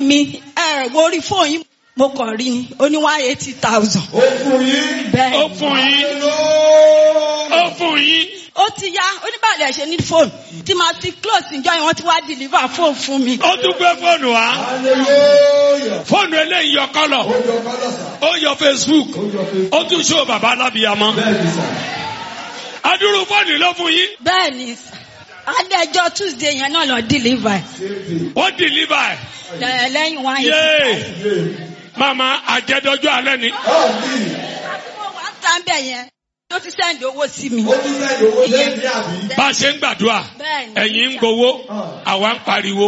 mi ẹ wo orí fóònù yín mo kàn rí i ó ní one eighty thousand. ó fún yín. bẹ́ẹ̀ ó fún yín ó fún yín ó ti yá oníbàlẹ̀ ṣe ní fóònù tí màá ti close ìjọ yẹn wọ́n ti wá deliver fóònù fún mi. ó tún gbé fóònù wá hallelujah. fóònù eléyìí yọ kọ́lọ̀ ó jọ kọ́lọ̀ sà. ó yọ facebook ó jọ pé. ó tún ṣó bàbá alábìyamọ bẹ́ẹ̀ ni sà. adúrú fóònù ló fún yín bẹ́ẹ̀ ni adẹ́jọ́ tuesday yẹn náà lọ deliver ṣéèdì. wọ́n deliver ẹ̀ lẹ́yìn one eighty yéé yé. mama àjẹdọjọ alẹ́ ni ọ̀ọ́nì. thousand. wọ́n á tán bẹ̀ yẹn tó ti sẹ́ndì owó sí mi. ó tún sẹ́yìn owó lẹ́yìn àbí. bá a ṣe ń gbàdúrà Bẹ́ẹ̀ni. ẹ̀yin ń gbowó àwa ń pariwo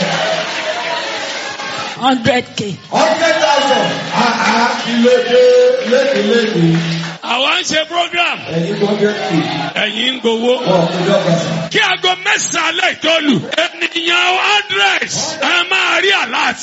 hundred k. hundred thousand. àá ìlòdè lédèlédè. àwa ń ṣe program ẹ̀yin hundred k. ẹ̀yin ń gbowó. ọ̀ kò dọ́gba sà. kí aago mẹ́sàn-án alẹ́ ìtọ́lù ènìyàn hundred ẹ máa rí alert.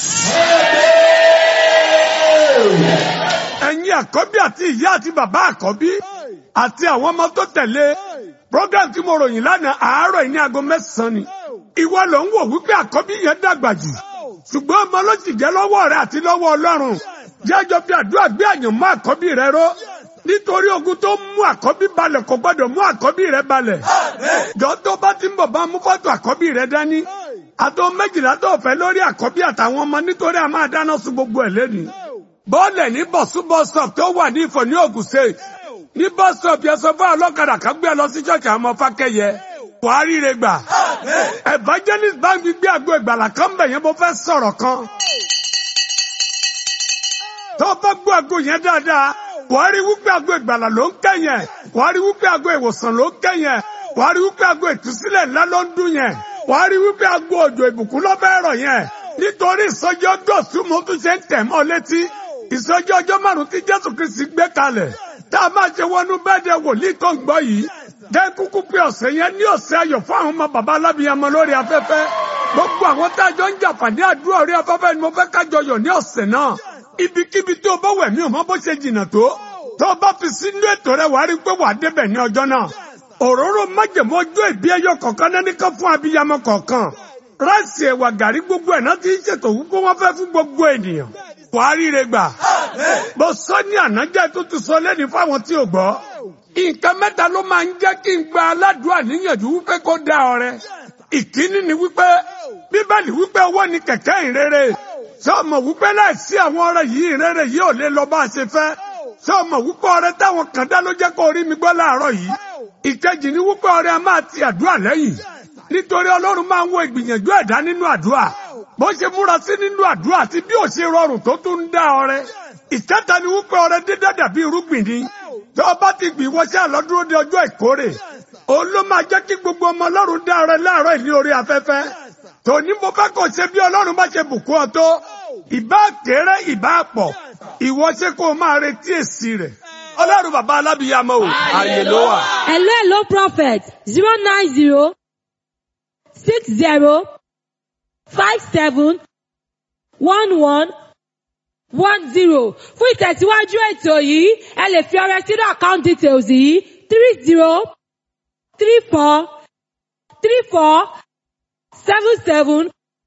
ẹ̀yin àkọ́bí àti ìyá àti bàbá àkọ́bí àti àwọn ọmọ tó tẹ̀lé program tí mo ròyìn lánàá àárọ̀ yìí ní aago mẹ́sàn-án ni ìwọ ló ń wò wípé àkọ́bí yẹn dàgbà jù ṣùgbọ́n ọmọ ló sì jẹ́ lọ́wọ́ rẹ àti lọ́wọ́ ọlọ́run jẹ́jọ́ bí àdúrà gbé àyàn mọ́ àkọ́bí rẹ ró nítorí ogun tó mú àkọ́bí balẹ̀ kò gbọ́dọ̀ mú àkọ́bí rẹ balẹ̀ jọ tó bá ti ń bọ̀ bá mú fọ́tò àkọ́bí rẹ dání àtọ́ méjìlá tó fẹ́ lórí àkọ́bí àtàwọn ọmọ nítorí a máa dáná sun gbogbo ẹ̀ lẹ́nìí bọ́ọ̀lẹ̀ ní bọ̀sú bọ́sọ̀p tó wà ní ìfọ̀ ní Ògùn State ní bọ́sọ̀p yẹn sọ fún ọlọ́kadà kan gbé ẹ lọ sí ṣọ́ọ̀ṣì àwọn ọmọ fákẹ́yẹ buhari rẹ gbà evangelist bank gbé àgbo ìgbàlà kan bẹ̀ yẹn mo fẹ́ sọ̀rọ̀ kan tó bá gbọ́ àgbo yẹn dáadáa buhari wípé àgbo ìgbàlà ló ń kẹ́yìn buhari wípé àgbo ìwòsàn ló ń kẹ́yìn buhari wípé àgbo ìtúsílẹ̀ ńlá ló ń dún yẹn buhari wípé àgbo òjò ìbùkún ló fẹ́ rọ̀ yẹn nítorí ìsọjí ọjọ́ súnmọ́ tún ṣe ń tẹ̀ mọ́ létí ìsọjí ọjọ́ márùn-ún tí jésù kristi gbé kalẹ̀ tá a máa ṣe wọnú bẹ́ẹ̀dẹ̀ wòlíì tó ń gbọ́ yìí jẹ́ kúkú pé ọ̀sẹ̀ yẹn ní ọ̀sẹ̀ ayọ̀ fún àwọn ọmọ bàbá alábìyamọ lórí afẹ́fẹ́ gbogbo àwọn tá a jọ ń jàǹfààní àdúrà orí afẹ́fẹ́ ni mo fẹ́ kájọ yọ̀ ní ọ̀sẹ̀ náà ibikíbi tó o bá wẹ̀ mí ò mọ bó ṣe jìnnà tó tó o bá fi sínú ètò rẹ wàá rí pé wàá débẹ̀ ní ọjọ́ náà òróró májèmó ọjọ́ ìbí ẹyọ kọ̀ọ̀kan náà nìkan fún abiyamọ kọ̀ọ̀kan ráìsì ẹ̀wà gàrí gbogbo ẹ̀ náà ti ń ṣètò wípé wọ́n fẹ́ fún gbogbo ènìyàn wàá ríre gbà mo sọ ní ànájẹ́ tó ti sọ lẹ́ni fáwọn tí ò gbọ́ nǹkan mẹ́ta ló máa ń jẹ́ kí n gba aládùúrà níyànjú wípé kó dá ọrẹ ìkíní ni wípé bíbélì wípé owó ni kẹ̀kẹ́ ìrere ṣé o mọ̀ wípé láìsí àwọn ọrẹ yìí ìrere yìí ò lè lọ bá a ṣe fẹ́ ṣé o mọ̀ wípé ọrẹ táwọn kan dá ló jẹ́ kó rí mi gbọ́ láàárọ̀ yìí ìkejì ni wípé ọrẹ a máa ti àdúrà lẹ́yìn nítorí ọlọ́run máa ń wo ìgbìyànjú ẹ̀dá nínú àdúrà bó ṣe múra sí nínú àdúrà àti bí ò ṣe rọrùn tó tún ń dá ọrẹ ìkẹta ni wípé ọrẹ dídá dàbí irúgbìn ni tó o bá ti gbìn wọṣẹ́ àlọ́dúró de ọjọ́ ìkórè òun ló máa jẹ́ kí gbogbo ọmọ ọlọ́run dá ọrẹ láàárọ̀ ìní orí afẹ́fẹ́ tòní mo fẹ́ kó ṣe bí ọlọ́run bá ṣe bùkún ọ tó ìbá kéré ìbá pọ̀ ìwọ ṣe kó o máa retí èsì rẹ̀ ọlọ́run bàbá alábìyamọ o àyè ló wà. Hello, hello, prophet. Zero nine zero six zero five seven one one one zero. Fún ìtẹ̀síwájú ètò yìí, ẹ lè fi ọrẹ sínú account details yìí three zero three four three four seven seven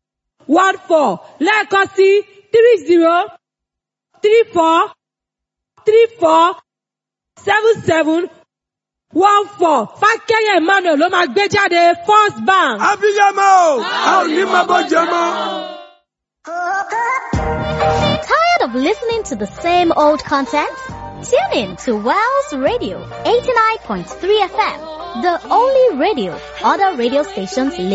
one four lẹ́ẹ̀kan sí three zero three four three four seven seven one four fákẹ́yẹ̀ emmanuel ló máa gbé jáde first bank. abiyamọ o a ò ní máa bọ́ jẹ mọ́. Tired of listening to the same old content? Tune in to Wells Radio 89.3 FM, the only radio other radio stations